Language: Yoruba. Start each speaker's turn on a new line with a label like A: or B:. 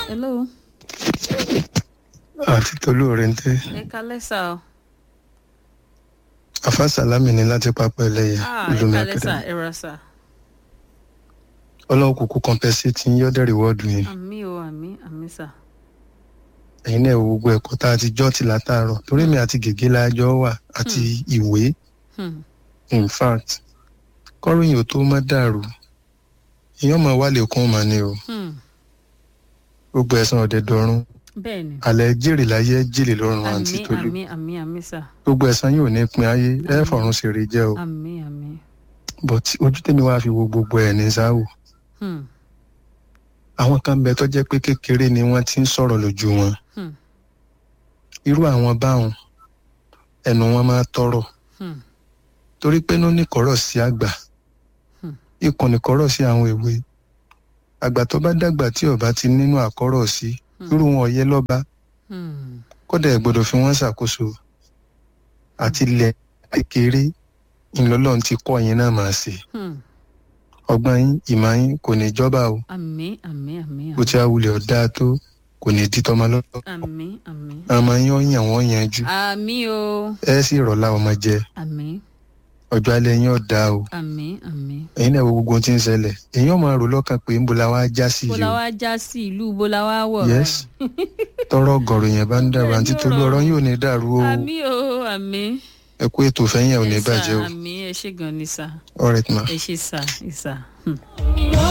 A: hello.
B: àti tolú òrèǹtẹ
A: ẹ kalẹ́ sà o.
B: afa salami ni láti pápá ẹlẹyẹ
A: ah ẹ
B: olómi
A: kalẹ́ sà
B: akademi
A: ẹ rà sà.
B: ọlọ́run kúkú compensate yín yọ́dẹ̀ reward yín
A: àmì o àmì àmì sà.
B: ẹ̀yin náà wo gbogbo ẹ̀kọ́ tá a ti jọ́ ti látàárọ̀ torí mi àti gègé lájọ́ wà àti ìwé
A: Hmm.
B: in fact kọ́ròyìn ò tó má dàrú èèyàn máa wálé kún mà ní o
A: Hmm.
B: gbogbo ẹ̀sán ọ̀dẹ̀ dọ̀run
A: bẹ́ẹ̀ ni.
B: alẹ́ jèrè láyé jèrè lọ́rùn àǹtí
A: àmì
B: tolú
A: àmì àmì àmì sà.
B: gbogbo ẹ̀sán yóò ní pin ayé ẹ̀ fọ̀run ṣèrè jẹ́ o
A: àmì àmì.
B: but ojú tèmi wá fi wo gbogbo ẹ̀ ní sáwò
A: Hmm.
B: àwọn kan bẹ tó jẹ́ pé kékeré ni wọ́n ti ń sọ̀rọ̀ lójú wọn
A: Hmm.
B: irú àwọn báwọn ẹnu wọn máa tọrọ
A: Hmm.
B: torí pé inú nìkọ́rọ̀ sí àgbà
A: Hmm.
B: ikùn nìkọ́rọ̀ sí àwọn èwe àgbà tó bá dàgbà tí ọba ti nínú àkọ́rọ̀ sí
A: Hmm.
B: irú wọn ọ̀yẹ́ lọ́ba
A: Hmm.
B: kódà ẹ̀ gbọ́dọ̀ fi wọ́n ṣàkóso àti ilẹ̀ kékeré ńlọ́lọ́run ti kọ́ yín náà máa ṣe
A: Hmm.
B: ọgbọ́n yín ìmọ̀ yín kò ní jọba o
A: àmì àmì àmì
B: bó ti awulẹ̀ ọ̀dá tó kò ní di tọmọ lọ́wọ́
A: àmì àmì.
B: àmọ́ yín ó yàn wọ́n yanjú
A: àmì o
B: ẹ sì rọ̀lá ọmọ jẹ
A: àmì
B: ọjọ́ alẹ́ yín ọ̀dà o
A: àmì àmì.
B: ẹ̀yin náà wo gbogbo ohun tí ń ṣẹlẹ̀ èyàn máa rò lọ́kàn pé ńbo la wá já sí
A: bó
B: yìí
A: la
B: o
A: wá já sí ìlú bó la wá wọ̀.
B: yes tọrọ ọgọrùn yẹn bá ń dàrú àǹtí tolú ọ̀rọ̀ yóò ní dàrú o
A: àmì o àmì.
B: ẹ kú ètò fẹ́yìn ẹ̀ ò ní
A: Yes, sir.
B: bàjẹ́ o
A: àmì ẹ ṣe gan ni sà
B: all right ma.
A: ẹ ṣe sà ẹ sà. Hmm.